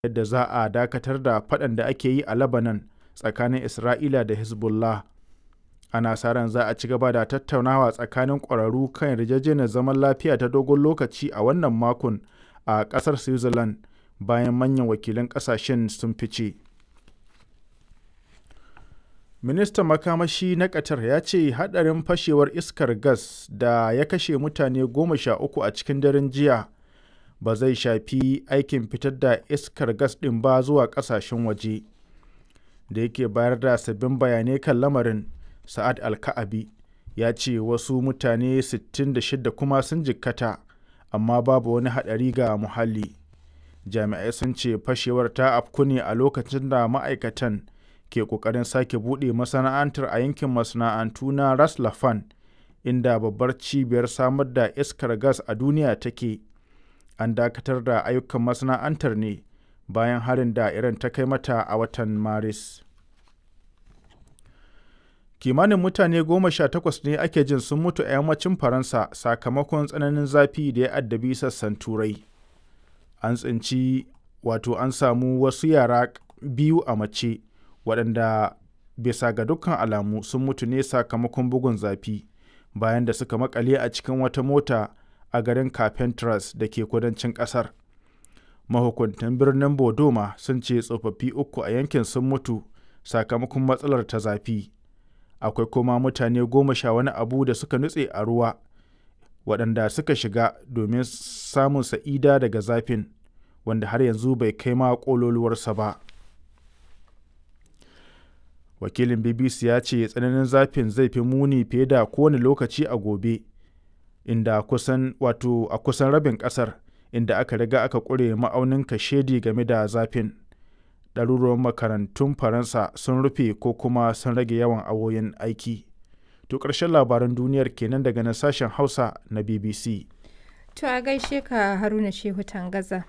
yadda za a dakatar da faɗan da ake yi a Lebanon tsakanin Isra'ila da Hezbollah. Ana sa ran za a ci gaba da tattaunawa tsakanin ƙwararru kan yarjejeniyar zaman lafiya ta dogon lokaci a wannan makon a ƙasar Switzerland bayan manyan wakilan ƙasashen sun fice. Ministan makamashi na Qatar ya ce hadarin fashewar iskar gas da ya kashe mutane goma sha uku a cikin daren jiya ba zai shafi aikin fitar da iskar gas ɗin ba zuwa ƙasashen waje. Da yake bayar da sabbin bayanai kan lamarin, Sa'ad Alka'abi ya ce wasu mutane 66 kuma sun jikkata, amma babu wani haɗari ga muhalli. Jami'ai sun ce fashewar ta afku ne a lokacin da ma'aikatan ke ƙoƙarin sake buɗe masana'antar a yankin masana'antu na Ras Laffan, inda babbar cibiyar samar da iskar gas a duniya take. An dakatar da ayyukan masana'antar ne bayan harin da Iran ta kai mata a watan Maris. Kimanin mutane goma sha takwas ne ake jin sun mutu a yammacin Faransa sakamakon tsananin zafi da ya addabi sassan Turai. An tsinci wato an samu wasu yara biyu a mace. waɗanda bisa ga dukkan alamu sun mutu ne sakamakon bugun zafi bayan da suka makale a cikin wata mota a garin Carpentras da ke kudancin ƙasar. Mahukuntan birnin Bodoma sun ce tsofaffi uku a yankin sun mutu sakamakon matsalar ta zafi. Akwai kuma mutane goma sha wani abu da suka nutse a ruwa waɗanda suka shiga domin samun sa'ida daga zafin wanda har yanzu bai kai ma ƙololuwarsa ba. wakilin bbc ya ce tsananin zafin zai fi muni fiye da kowane lokaci a gobe inda kusan wato a kusan rabin kasar inda aka riga aka ƙure ma'aunin kashedi game da zafin ɗaruruwan makarantun faransa sun rufe ko kuma sun rage yawan awoyin aiki to ƙarshen labaran duniyar kenan daga nan sashen hausa na bbc to a gaishe ka haruna shehu tangaza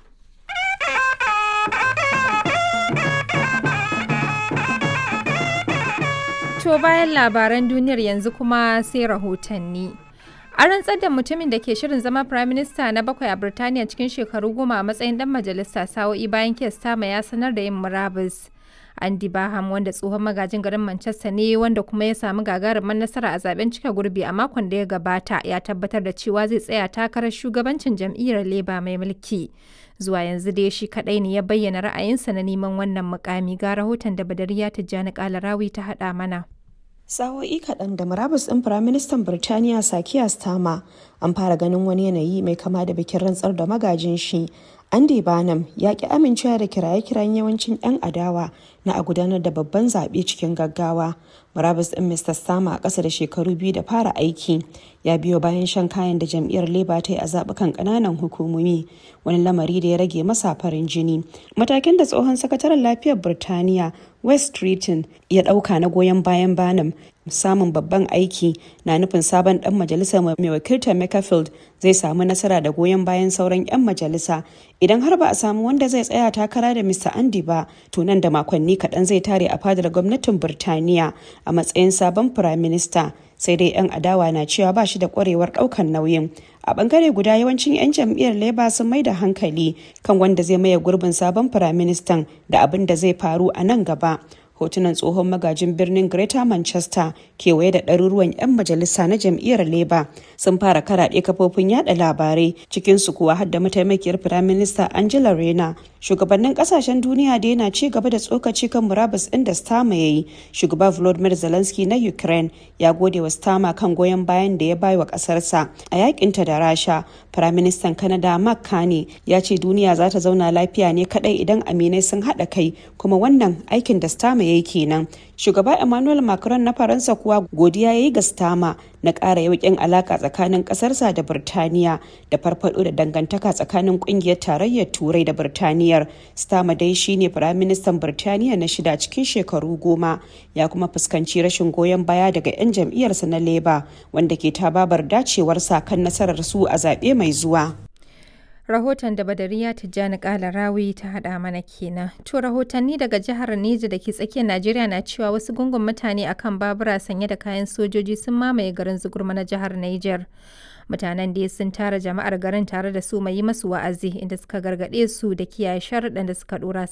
To bayan labaran duniyar yanzu kuma sai rahotanni. A rantsar da mutumin da ke shirin zama Prime Minister na bakwai a Birtaniya cikin shekaru goma a matsayin dan majalisa sa'o'i bayan kes tama ya sanar da yin murabus. Andy Baham wanda tsohon magajin garin Manchester ne wanda kuma ya samu gagarumar nasara a zaben cika gurbi a makon da ya gabata ya tabbatar da cewa zai tsaya takarar shugabancin jam'iyyar Labour mai mulki. Zuwa yanzu dai shi kadai ne ya bayyana ra'ayinsa na neman wannan mukami ga rahoton da Badariya Tijjani Kalarawi ta haɗa mana. Sa'o'i kaɗan da murabus ɗin Firaministan Birtaniya Sakiya Stama an fara ganin wani yanayi mai kama da bikin rantsar da magajin shi. Andy Barnum ya ki amincewa da kiraye-kirayen yawancin 'yan adawa na a gudanar da babban zaɓe cikin gaggawa. Murabus ɗin Mr. Stama a ƙasa da shekaru biyu da fara aiki ya biyo bayan shan kayan da jam'iyyar Labour ta yi a zaɓukan ƙananan hukumomi wani lamari da ya rage masa farin jini. Matakin da tsohon sakataren lafiyar Birtaniya West Streeton ya ɗauka na goyon bayan Barnum samun babban aiki na nufin sabon dan majalisa mai wakiltar Makerfield zai samu nasara da goyon bayan sauran 'yan majalisa idan har ba a samu wanda zai tsaya takara da Mr. Andy ba to nan da makonni kaɗan zai tare a fadar gwamnatin Birtaniya a matsayin sabon firaminista sai dai 'yan adawa na cewa ba shi da kwarewar ɗaukar nauyin a bangare guda yawancin 'yan jam'iyyar labour sun mai da hankali kan wanda zai maye gurbin sabon firaministan da abin da zai faru a nan gaba hotunan tsohon magajin birnin greater manchester kewaye da ɗaruruwan 'yan majalisa na jam'iyyar labour sun fara karaɗe kafofin yada labarai cikinsu kuwa har da mataimakiyar firaminista angela rena shugabannin kasashen duniya da yana ci gaba da tsokaci kan murabus ɗin da stama ya yi shugaba volodymyr zelensky na ukraine ya gode wa stama kan goyon bayan da ya bai wa ƙasarsa a yakinta da rasha firaministan canada mark carney ya ce duniya za ta zauna lafiya ne kadai idan aminai sun haɗa kai kuma wannan aikin da stama ya yi kenan shugaba emmanuel macron na faransa kuwa godiya ya yi ga stama na ƙara yauƙin alaƙa tsakanin ƙasarsa da birtaniya da farfaɗo da dangantaka tsakanin ƙungiyar tarayyar turai da birtaniyar stama dai shine firaministan birtaniya na shida cikin shekaru goma ya kuma fuskanci rashin goyon baya daga 'yan jam'iyyarsa na labour wanda ke tababar dacewarsa kan nasarar su a zaɓe mai zuwa rahoton da badariya tijjani kala rawi ta hada mana kenan to rahotanni daga jihar neja da ke tsakiyar najeriya na cewa wasu gungun mutane akan babura sanye da kayan sojoji sun mamaye garin zugurma na jihar niger Mutanen dai sun tara jama'ar garin tare da su mai yi masu wa'azi inda suka gargaɗe su da kiyaye sharuɗan da suka ɗora